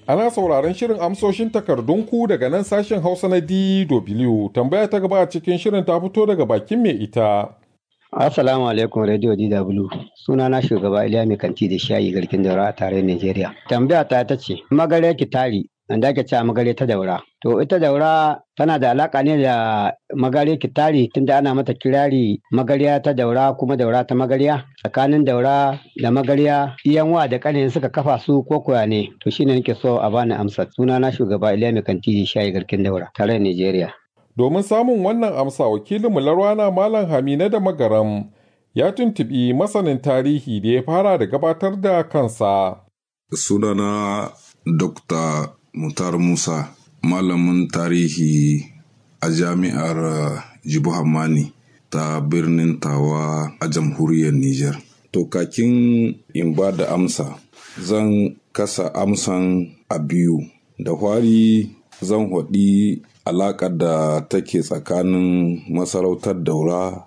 Ana sauraron shirin amsoshin takardunku daga nan sashen Hausa na DW. Tambaya ta gaba a cikin shirin ta fito daga bakin mai ita. Assalamu alaikum Radio DW. Suna na shugaba Iliya mai kanti da shayi garkin daura a tarayyar Najeriya. Tambaya ta ta ce, magare kitari, da ake cewa magare ta daura. To ita daura tana da alaka ne da magare kitari tunda ana mata kirari magariya ta daura kuma daura ta magariya. Tsakanin daura da magariya iyan wa da kanin suka kafa su ko koya ne. To shine nake so a bani amsa. Suna na shugaba Iliya mai kanti da shayi garkin daura tarayyar Najeriya. Domin samun wannan amsa wakilinmu Larwana Malam Hamina da Magaram ya tuntuɓi masanin tarihi da ya fara da gabatar da kansa. Sunana Dr. Mutar Musa, malamin tarihi a jami'ar Jibu Hammani ta birnin Tawa a jamhuriyar Nijar. To kakin in ba da amsa, zan kasa amsan a biyu. Da hwari zan haɗi alaƙar da take tsakanin masarautar daura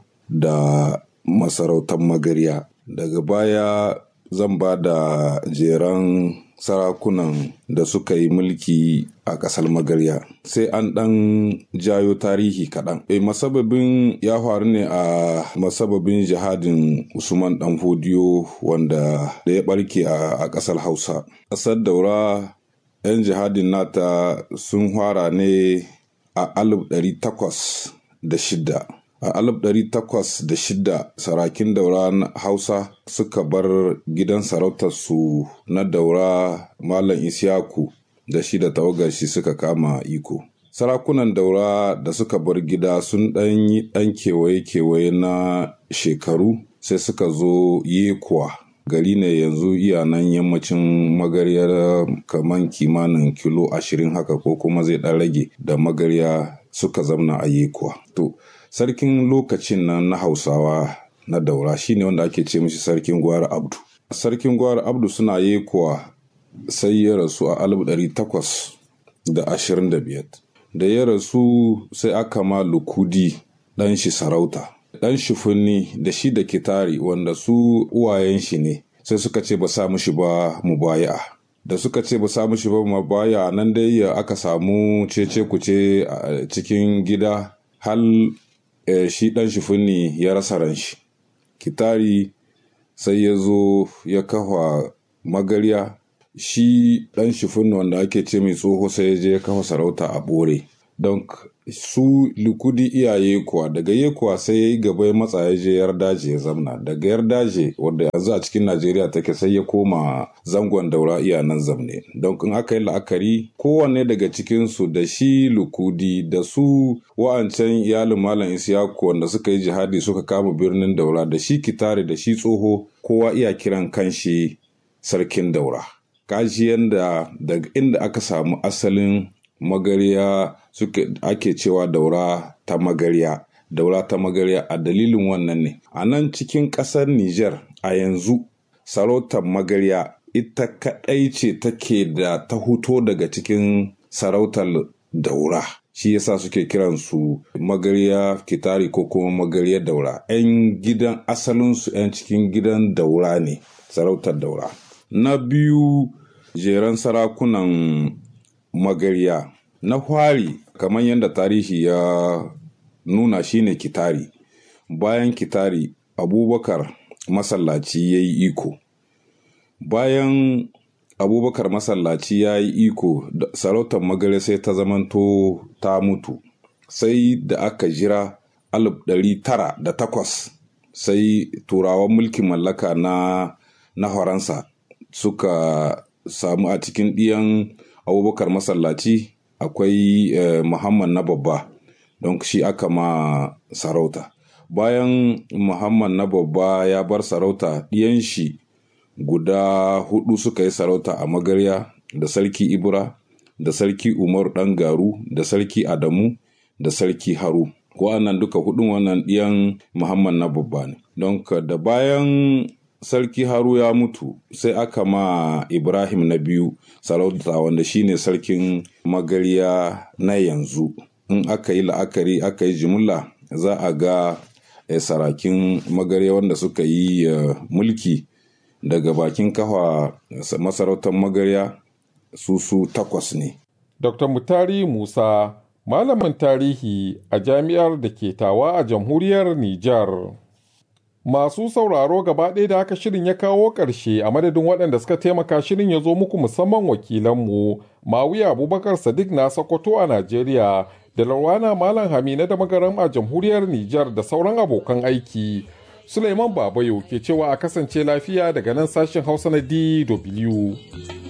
da masarautar magarya daga baya zan ba da jeran sarakunan da suka yi mulki a ƙasar magarya sai an ɗan jayo tarihi kaɗan e masababin ya faru ne a masababin jihadin usman ɗan fodiyo wanda da ya ɓarke a ƙasar hausa ƙasar daura 'yan jihadin nata sun fara ne a alif ɗari takwas da shida a alif ɗari takwas da shida sarakin daura na hausa suka bar gidan sarautarsu na daura malam isyaku da shi da tawagar shi suka kama iko sarakunan daura da suka bar gida sun ɗan yi ɗan kewaye-kewaye na shekaru sai suka zo yekuwa gari ne yanzu iya nan yammacin magaryar kaman kimanin kilo ashirin haka ko kuma zai ɗan rage da magarya suka zamna a yekuwa to sarkin lokacin nan na hausawa na daura shine wanda ake ce mishi sarkin gwara abdu sarkin gwara abdu suna yekuwa sai ya rasu a alif ɗari takwas da ashirin da biyar da ya rasu sai aka ma lukudi ɗan shi sarauta ɗan shifunni da shi da kitari wanda su uwayen shi ne sai suka ce ba sa mushi ba mu baya da suka ce ba sa mushi ba mu baya nan dai aka samu cece kuce a cikin gida hal shi ɗan shifunni ya rasa ran shi kitari sai ya zo ya kafa magarya shi ɗan shifunni wanda ake ce mai tsoho sai ya je ya kafa sarauta a ɓore don su likudi iyaye kuwa daga ye kuwa sai ya yi gaba ya matsa ya je yardaje ya zamna daga yardaje wadda yanzu a cikin najeriya take sai ya koma zangon daura iya nan zamne don in aka yi la'akari kowanne daga cikinsu da shi lukudi da su wa'ancan iyalin malam isiyaku wanda suka yi jihadi suka kama birnin daura da shi kitare da shi tsoho kowa iya kiran kanshi sarkin daura kaji yanda daga inda aka samu asalin magarya suke ake cewa daura ta magarya daura ta magarya a dalilin wannan ne a nan cikin ƙasar Nijar a yanzu sarautar magarya ita kaɗai ce take da ta huto daga cikin sarautar daura shi yasa suke kiransu magarya kitari ko kuma magarya daura 'yan gidan asalinsu 'yan cikin gidan daura ne sarautar daura na biyu jeren sarakunan magarya na fari kamar yadda tarihi ya nuna shine kitari bayan kitari abubakar masallaci ya yi iko bayan abubakar masallaci ya yi iko sarautar magare sai ta zamanto ta mutu sai da aka jira alif ɗari tara da takwas sai turawan mulkin mallaka na na faransa suka samu a cikin ɗiyan abubakar masallaci akwai eh, muhammad na babba don shi aka ma sarauta bayan muhammad na babba ya bar sarauta ɗiyan shi guda hudu suka yi sarauta a magarya da sarki ibra da sarki umar ɗan garu da sarki adamu da sarki haru wa'annan duka hudun wannan ɗiyan muhammad na babba ne don da bayan sarki haru ya mutu sai aka ma ibrahim na biyu sarauta wanda shine sarkin magarya na yanzu in aka yi la'akari aka yi jimilla za a ga eh, sarakin magarya wanda suka yi uh, mulki daga bakin kafa masarautar magarya su su takwas ne. Dr. Mutari Musa, malamin tarihi a jami'ar da ke tawa a jamhuriyar Nijar. Masu sauraro gaba ɗaya da haka shirin ya kawo ƙarshe a madadin waɗanda suka taimaka shirin ya zo muku musamman wakilanmu Mawiya Abubakar Sadiq na Sokoto a Najeriya da Larwana Malam Hamina da Magaram a jamhuriyar Nijar da sauran abokan aiki. Suleiman Babayo ke cewa a kasance lafiya daga nan sashen Hausa na DW.